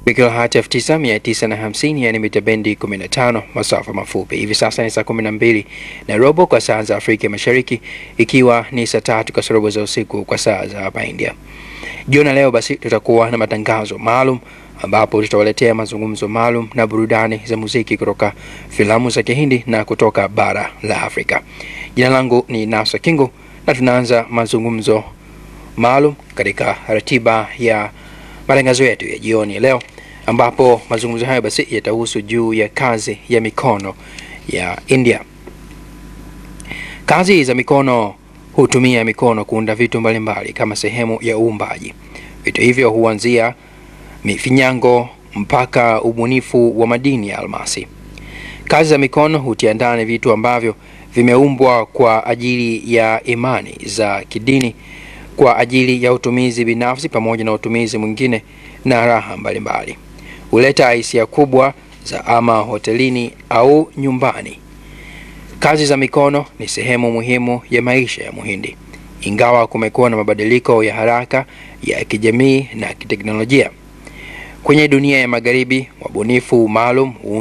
kilohertz 9950 yani mita bendi 15 masafa mafupi. Hivi sasa ni saa 12 na robo kwa saa za Afrika Mashariki, ikiwa ni saa tatu kasorobo za usiku kwa saa za hapa India. Jioni leo basi tutakuwa na matangazo maalum ambapo tutawaletea mazungumzo maalum na burudani za muziki kutoka filamu za Kihindi na kutoka bara la Afrika. Jina langu ni Nasa Kingo na tunaanza mazungumzo maalum katika ratiba ya matangazo yetu ya jioni leo, ambapo mazungumzo hayo basi yatahusu juu ya kazi ya mikono ya India. Kazi za mikono hutumia mikono kuunda vitu mbalimbali kama sehemu ya uumbaji. Vitu hivyo huanzia mifinyango mpaka ubunifu wa madini ya almasi. Kazi za mikono hutia ndani vitu ambavyo vimeumbwa kwa ajili ya imani za kidini, kwa ajili ya utumizi binafsi pamoja na utumizi mwingine na raha mbalimbali. Huleta hisia kubwa za ama hotelini au nyumbani. Kazi za mikono ni sehemu muhimu ya maisha ya Muhindi, ingawa kumekuwa na mabadiliko ya haraka ya kijamii na kiteknolojia. Kwenye dunia ya magharibi, wabunifu maalum